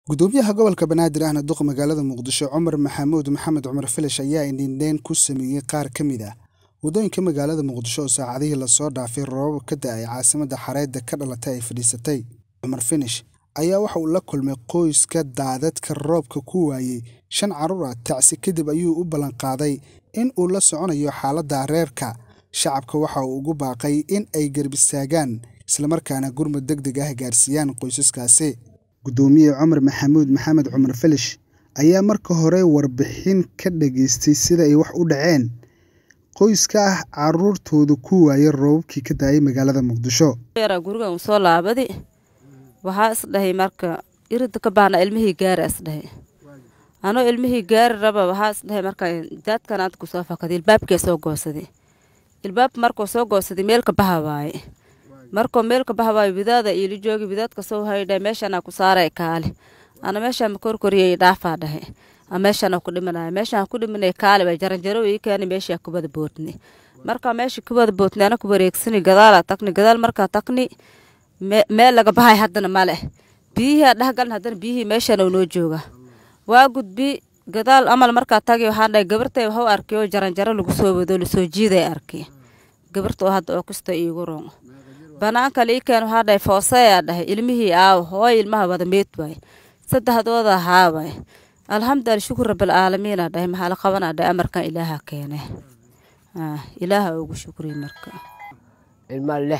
gudoomiyaha gobolka banaadir ahna duqa magaalada muqdisho cumar maxamuud maxamed cumar filash ayaa indhindheyn ku sameeyey qaar ka mid ah waddooyinka magaalada muqdisho oo saacadihii lasoo dhaafay roobab ka da-ay caasimadda xareedda ka dhalatay ay fadhiisatay cumar finish ayaa waxa uu la kulmay qoyska daadadka roobka ku waayey shan carruur ah tacsi kadib ayuu u ballanqaaday in uu la soconayo xaaladda reerka shacabka waxa uu ugu baaqay in ay garbistaagaan islamarkaana gurmud deg deg ah gaarsiiyaan qoysaskaasi gudoomiye cumar maxamuud maxamed cumar filish ayaa marka hore warbixin ka dhageystay sida ay wax u dhaceen qoyska ah caruurtooda ku waayay roobabkii ka daayay magaalada muqdisho yaraa gurigan uu soo laabadi waxaa isdhahay marka irida ka baahna ilmihii gaari isdhahay anoo ilmihii gaari raba waxaa isdhahay marka daadkan aad kusoo fakaday ilbaabkee soo goosaday ilbaabka markuu soo goosaday meelka baha waaye markuu meelka baha waaye widaada iili joogi widaadka soo haydha meeshanaa ku saaray kaali ana meeshaan ma korkoriyay dhaafaa dhahe meeshaan ku dhimanaya meeshaan ku dhimanay kaali bay jaranjaro ii keeni meeshaa kubada bootni marka meesha kubada bootni ana ku wareegsani gadaala tagni gadaal markaa tagni meel laga bahay haddana male biyihii aa dhexgalin haddana biyihii meeshaan uu noo jooga waa gudbi gadaal amal markaa tagi waxaan dhahay gabartay waxu arkay oo jaranjaro lagu soo wado lasoo jiiday arkay gabarta oo hadda oo kasta iigu roon banaanka lii keen waxaa dhahay fooseyaa dhahay ilmihii aaw hooy ilmaha wada meed waay saddexdooda ahaa waay alxamdulilah shukur rabalcaalamiina dhahay maxaa la qabanaa dhahay amarkan ilaaha keene ilaaha ugu shukriy marka ilma lix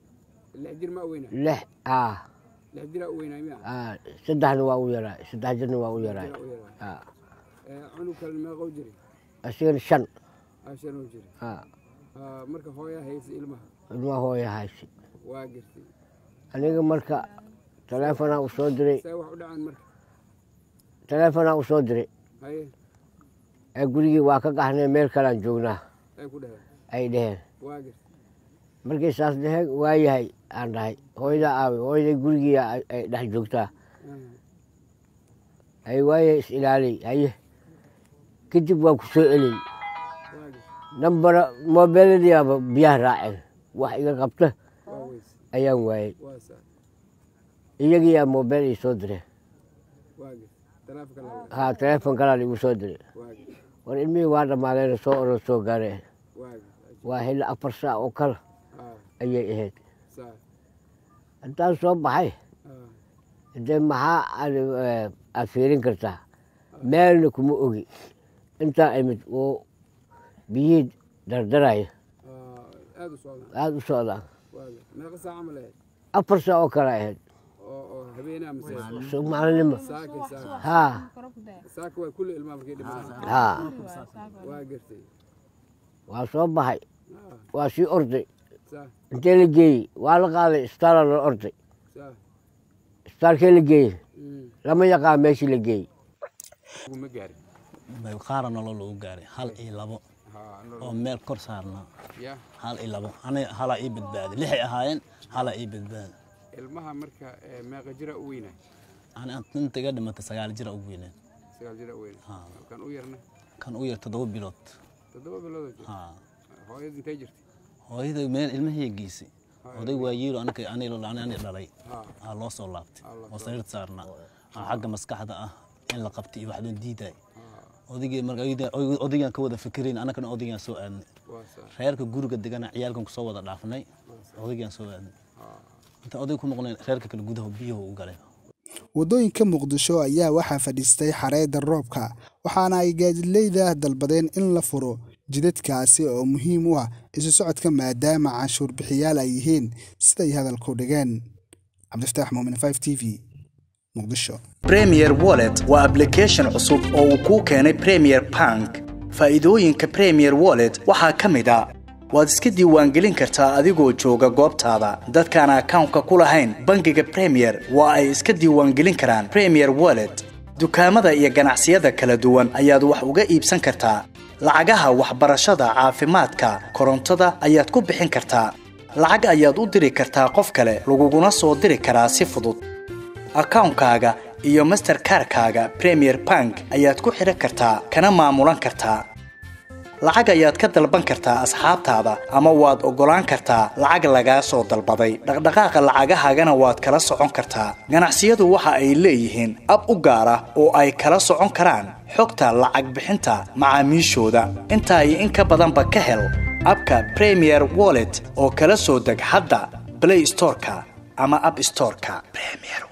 lix aa saddexna waa u yaraa saddex jirna waa u yaraa asigana shan ilmaha hooya haysi aniga marka taleefonaa u soo diray taleefonaa u soo diray ee gurigii waa ka qaxnay meel kalean joognaa ay dheheen markay saas dheheen waa yahay aan dhahay hooyadaa aawe hooyaday gurigii ay dhex joogtaa ay waaye is ilaalay haye kadib waa ku soo eley nambara moobeeladiiaba biyaha raaceen wax iga qabta ayaan waayey iyagiiyaa moobeel ii soo direen ha taleefon kalaan igu soo diray war ilmihii waa dhammaadeen soo oran soo gaareen waa hila afar saac oo kale ayay ahayd haddaan soo baxay dee maxaa aad fiirin kartaa meelna kuma ogi intaa imid oo biyihii dardaraya aada u socdaan afar saac oo kale ahayd maalinimo ha ha waa soo baxay waa sii orday intee la geeyey waa la qaaday isbitaala loo orday isbitaalkee la geeyey lama yaqaan meeshii la geeyey qaara nolol lagu gaaray hal iyo labo oo meel kor saarnaa hal iyo labo ani halaa ii badbaaday lixay ahaayeen halaa ii badbaaday ilmaha marka meeqa jira u weynaa ani inta iga dhimatay sagaal jira ugu weyneen sagaal jira u weynaa kan u yarna kan u yar toddoba bilood toddoba bilood hooyada intay jirtay hooyada meel ilmahii geysay oday waa yiilo anaka ani dhalay aa loo soo laabtay oo sariirta saarnaa xagga maskaxda ah in la qabtay iyo waxdoon diiday odaygii marka odaygaan ka wada fikirayn annagana odaygaan soo aadnay reerka guriga degana ciyaalkan kusoo wada dhaafnay odaygaan soo aadnay inta oday ku maqnayn reerka kale gudaha biyuhu u galay waddooyinka muqdisho ayaa waxaa fadhiistay xareedda roobka waxaana ay gaadidleyda dalbadeen in la furo jidadkaasi oo muhiim u ah isu socodka maadaama canshuur bixiyaal ay yihiin siday hadalku dhigeen cabdifataax muumin 5 t v muqdisho premier wallet waa ablication cusub oo uu kuu keenay premier bank faa'iidooyinka premier wallet waxaa ka mid a waad iska diiwaangelin kartaa adigoo jooga goobtaada dadkaan akawnka ku lahayn bangiga premier waa ay iska diiwaangelin karaan premier wallet dukaamada iyo ganacsiyada kala duwan ayaad wax uga iibsan kartaa lacagaha waxbarashada caafimaadka korontada ayaad ku bixin kartaa lacag ayaad u diri kartaa qof kale laguguna soo diri karaa si fudud akawnkaaga iyo masterkarkaaga premier bank ayaad ku xidhan kartaa kana maamulan kartaa lacag ayaad ka dalban kartaa asxaabtaada ama waad oggolaan kartaa lacag lagaa soo dalbaday dhaqdhaqaaqa lacagahaagana waad kala socon kartaa ganacsiyadu waxa ay leeyihiin ab u gaar ah oo ay kala socon karaan xogta lacag bixinta macaamiishooda intaa iyo in ka badanba ka hel abka premier wallet oo kala soo deg hadda play storeka ama app storeka premier